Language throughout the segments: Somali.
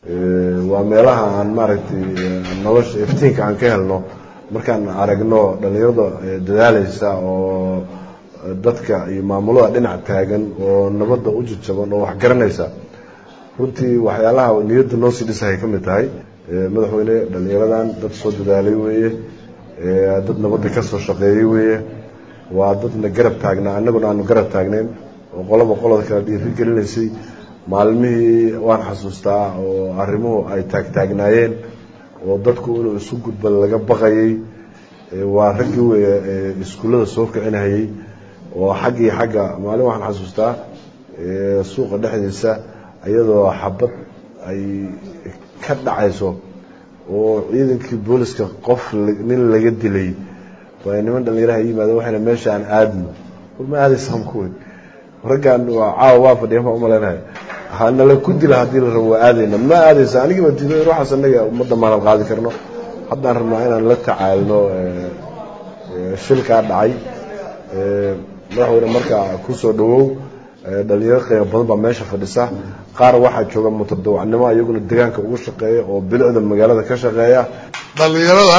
waa meelaha aan maaragtay nolosha iftiinka aan ka helno markaan aragno dhallinyarada dadaalaysa oo dadka iyo maamulada dhinac taagan oo nabadda u jajaban oo wax garanaysa runtii waxyaalaha niyadda noo sii dhisahay ka mid tahay madaxweyne dhallinyaradan dad soo dadaalay weeye dad nabadda ka soo shaqeeyey weeye waa dadna garab taagnaa annaguna aanu garab taagnayn oo qoloba qolada kala dhiiri gelinaysay maalmihii waan xasuustaa oo arrimuhu ay taagtaagnaayeen oo dadku inuu isu gudba laga baqayay waa raggii weeye iskuullada soo kicinahayey oo xaggii xagga maalin waxaan xasuustaa suuqa dhexdiisa iyadoo xabad ay ka dhacayso oo ciidankii booliska qof nin laga dilay waa niman dhallinyaraha yimaadeen waxayna meesha aan aadno war ma aadaysaan kuwe raggaan waa caawa waa fadhiya ma umaleynaya hanala ku dila haddii la rabo waa aadayna ma aadaysa anigii baa diiday waxaas annaga ummadda maanan qaadi karno haddaan rabnaa inaan la tacaalno shilkaa dhacay madaxweyne markaa kusoo dhawow dhalinyaro qiimo badan baa meesha fadhisa qaar waxaa jooga mutadawacnimo iyaguna deegaanka ugu shaqeeya oo bilicda magaalada ka shaqeeya dhallinyarada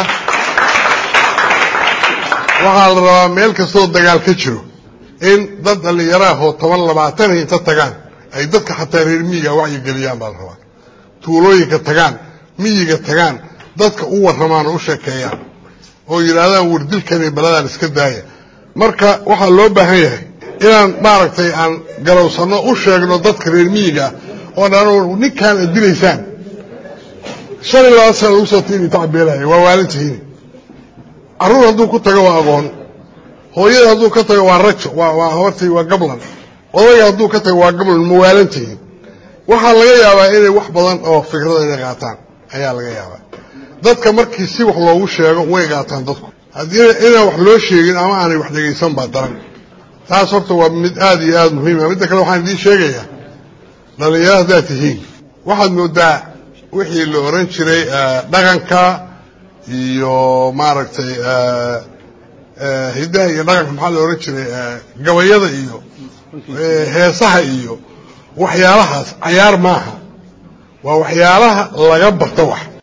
waxaa la rabaa meel kastoo dagaal ka jiro in dad dhallinyaraah oo toban labaatan inta tagaan ay dadka xataa reer miyiga wacyigeliyaan baa la rabaa tuulooyinka tagaan miyiga tagaan dadka u warramaan oo u sheekeeyaan oo yidhaahdaan wardilkani baladaan iska daaya marka waxaa loo baahan yahay inaan maaragtay aan garowsanno u sheegno dadka reer miyiga oo dhan ninkaan ad dilaysaan shan iyo labaatan sana lagu soo tiini tacbeelaya waa waalintihiini carruur hadduu ku tago waa aqoon hooyada hadduu ka tago waa rajo waa habartii waa gablan odayga hadduu ka tago waa gablan mawaalantihiin waxaa laga yaabaa inay wax badan oo fikrada inay qaataan ayaa laga yaabaa dadka markii si wax loogu sheego way qaataan dadku haddii inaan wax loo sheegin ama aanay wax dhegaysan baa daran taas horta waa mid aada iyo aada muhiima midda kale waxaan idiin sheegayaa dhallinyaro haddaad tihiin waxaad moodaa wixii la oran jiray dhaqanka iyo maaragtay hiddaha iyo dhaqanka maxaa la ohan jiray gabayada iyo heesaha iyo waxyaalahaas cayaar maaha waa waxyaalaha laga barto wax